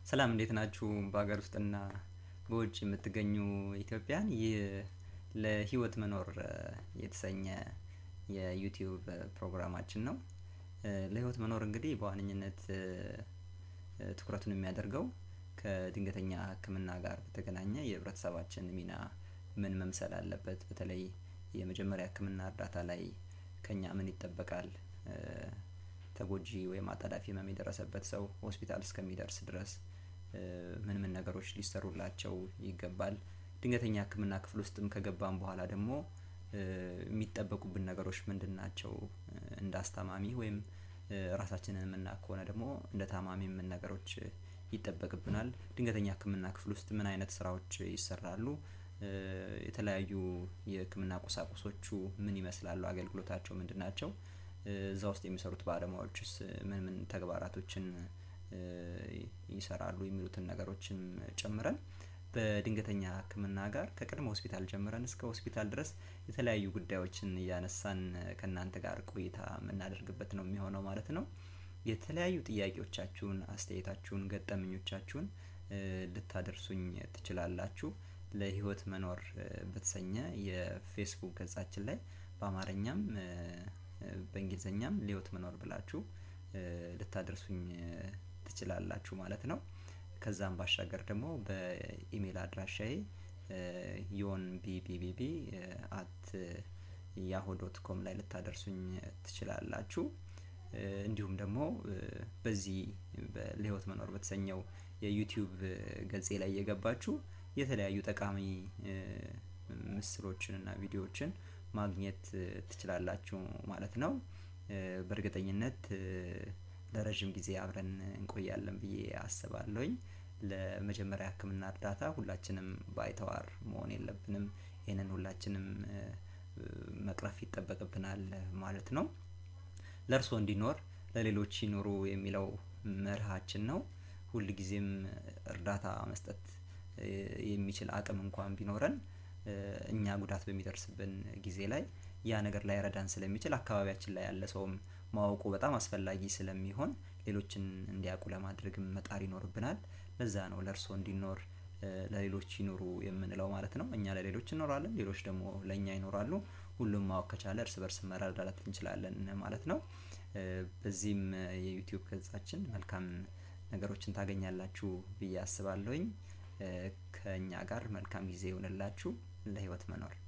ሰላም እንዴት ናችሁ? በሀገር ውስጥና በውጭ የምትገኙ ኢትዮጵያን ይህ ለህይወት መኖር የተሰኘ የዩቲዩብ ፕሮግራማችን ነው። ለህይወት መኖር እንግዲህ በዋነኝነት ትኩረቱን የሚያደርገው ከድንገተኛ ሕክምና ጋር በተገናኘ የህብረተሰባችን ሚና ምን መምሰል አለበት፣ በተለይ የመጀመሪያ ሕክምና እርዳታ ላይ ከኛ ምን ይጠበቃል፣ ተጎጂ ወይም አጣዳፊ ህመም የደረሰበት ሰው ሆስፒታል እስከሚደርስ ድረስ ምን ምን ነገሮች ሊሰሩላቸው ይገባል፣ ድንገተኛ ሕክምና ክፍል ውስጥም ከገባን በኋላ ደግሞ የሚጠበቁብን ነገሮች ምንድን ናቸው፣ እንደ አስታማሚ ወይም ራሳችንን የምናውቅ ከሆነ ደግሞ እንደ ታማሚ ምን ነገሮች ይጠበቅብናል፣ ድንገተኛ ሕክምና ክፍል ውስጥ ምን አይነት ስራዎች ይሰራሉ፣ የተለያዩ የህክምና ቁሳቁሶቹ ምን ይመስላሉ፣ አገልግሎታቸው ምንድን ናቸው፣ እዛ ውስጥ የሚሰሩት ባለሙያዎችስ ምን ምን ተግባራቶችን ይሰራሉ የሚሉትን ነገሮችን ጨምረን በድንገተኛ ሕክምና ጋር ከቅድመ ሆስፒታል ጀምረን እስከ ሆስፒታል ድረስ የተለያዩ ጉዳዮችን እያነሳን ከእናንተ ጋር ቆይታ የምናደርግበት ነው የሚሆነው ማለት ነው። የተለያዩ ጥያቄዎቻችሁን፣ አስተያየታችሁን፣ ገጠመኞቻችሁን ልታደርሱኝ ትችላላችሁ። ለህይወት መኖር በተሰኘ የፌስቡክ ገጻችን ላይ በአማርኛም በእንግሊዝኛም ለህይወት መኖር ብላችሁ ልታደርሱኝ ትችላላችሁ ማለት ነው። ከዛም ባሻገር ደግሞ በኢሜል አድራሻዬ ዮን ቢቢቢቢ አት ያሆ ዶት ኮም ላይ ልታደርሱኝ ትችላላችሁ። እንዲሁም ደግሞ በዚህ ለህይወት መኖር በተሰኘው የዩቲዩብ ገጼ ላይ እየገባችሁ የተለያዩ ጠቃሚ ምስሎችን እና ቪዲዮዎችን ማግኘት ትችላላችሁ ማለት ነው። በእርግጠኝነት ለረጅም ጊዜ አብረን እንቆያለን ብዬ አስባለሁኝ። ለመጀመሪያ ሕክምና እርዳታ ሁላችንም ባይተዋር መሆን የለብንም። ይህንን ሁላችንም መቅረፍ ይጠበቅብናል ማለት ነው። ለእርስዎ እንዲኖር ለሌሎች ይኑሩ የሚለው መርሃችን ነው። ሁልጊዜም እርዳታ መስጠት የሚችል አቅም እንኳን ቢኖረን እኛ ጉዳት በሚደርስብን ጊዜ ላይ ያ ነገር ላይረዳን ስለሚችል አካባቢያችን ላይ ያለ ሰውም ማወቁ በጣም አስፈላጊ ስለሚሆን ሌሎችን እንዲያውቁ ለማድረግም መጣር ይኖርብናል። ለዛ ነው ለእርስዎ እንዲኖር ለሌሎች ይኑሩ የምንለው ማለት ነው። እኛ ለሌሎች እንኖራለን፣ ሌሎች ደግሞ ለእኛ ይኖራሉ። ሁሉም ማወቅ ከቻለ እርስ በርስ መረዳዳት እንችላለን ማለት ነው። በዚህም የዩቲዩብ ገጻችን መልካም ነገሮችን ታገኛላችሁ ብዬ አስባለሁኝ። ከእኛ ጋር መልካም ጊዜ ይሆንላችሁ። ለህይወት መኖር